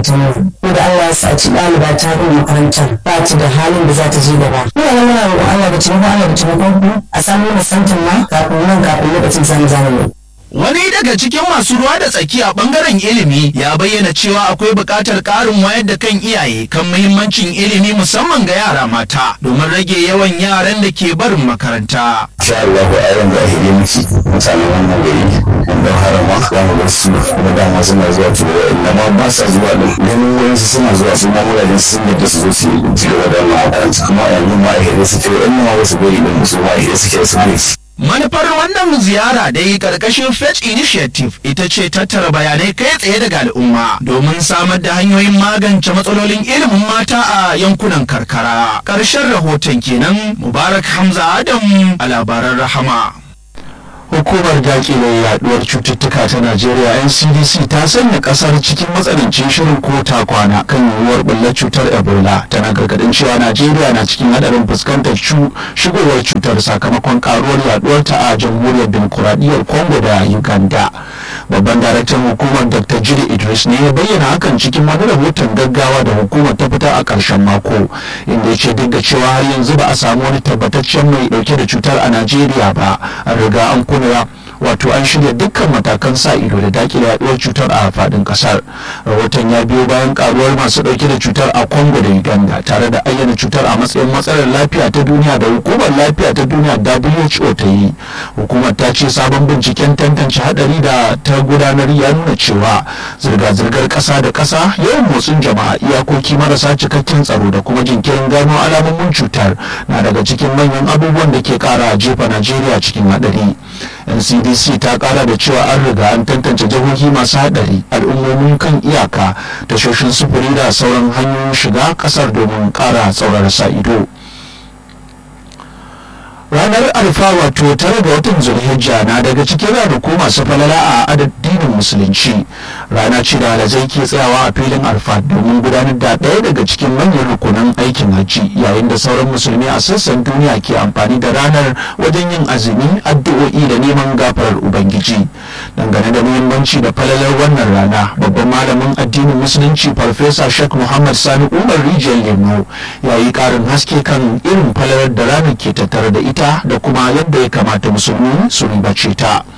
makarantar mu ko da Allah ya sa ci ɗaliba ta bin makarantar ba ta da halin da za ta je gaba ina ga muna roƙon Allah da taimakon Allah da taimakon ku a samu mana santin ma kafin nan kafin lokacin zamu zamu Wani daga cikin masu ruwa da tsaki a bangaren ilimi ya bayyana cewa akwai buƙatar ƙarin wayar da kan iyaye kan muhimmancin ilimi musamman ga yara mata domin rage yawan yaran da ke barin makaranta. Insha Allah a yaran da ake miki mutanen wannan gari wanda harama za mu ga su kuma dama suna zuwa to inda ma ba sa zuwa din ganin wurin su suna zuwa su ma wuraren sun yadda su zo su ci gaba da wannan makaranta kuma yanzu ma a hede suke wa'in ma wasu gari din su ma a hede suke su ne Manufar wannan ziyara dai karkashin Fetch Initiative ita ce tattara bayanai kai tsaye daga al'umma domin samar da hanyoyin magance matsalolin ilimin mata a yankunan karkara. Ƙarshen rahoton kenan Mubarak Hamza Adam a labaran rahama. hukumar dakile yaduwar cututtuka ta najeriya ncdc ta sanya kasar cikin matsanancin shirin ko ta kwana kan yiwuwar bullar cutar ebola tana gargadin cewa najeriya na cikin hadarin fuskantar shigowar cutar sakamakon karuwar yaduwar ta a jamhuriyar demokuraɗiyyar congo da uganda babban daraktan hukumar dr jiri idris ne ya bayyana hakan cikin wani rahoton gaggawa da hukumar ta fita a ƙarshen mako inda ya ce duk da cewa har yanzu ba a samu wani tabbataccen mai dauke da cutar a najeriya ba an riga an kuna wato an shirya dukkan matakan sa ido da dakile yaduwar cutar a fadin kasar rahoton ya biyo bayan karuwar masu dauke da cutar a congo da uganda tare da ayyana cutar a matsayin matsalar lafiya ta duniya da hukumar lafiya ta duniya who ta yi hukumar ta ce sabon binciken tantance hadari da ta gudanar ya nuna cewa zirga-zirgar kasa da kasa yawan motsin jama'a iyakoki marasa cikakken tsaro da kuma jinkirin gano alamomin cutar na daga cikin manyan abubuwan da ke kara jefa najeriya cikin hadari ncdc ta kara da cewa an riga an tantance jihohi masu hadari al'ummomin kan iyaka tashoshin sufuri da sauran hanyoyin shiga kasar domin kara tsaurara sa ido ranar alfa wato tare ga watan zulhijja na daga cikin ranaku masu falala a addinin musulunci rana ce da alazai ke tsayawa a filin alfa domin gudanar da ɗaya daga cikin manyan rukunan aikin hajji yayin da sauran musulmi a sassan duniya ke amfani da ranar wajen yin azumi addu'o'i da neman gafarar ubangiji dangane da muhimmanci da falalar wannan rana babban malamin addinin musulunci farfesa shek muhammad sani umar rijiyar lemo ya yi ƙarin haske kan irin falalar da ranar ke tattare da ita da kuma yadda ya kamata musulmi su ribace ta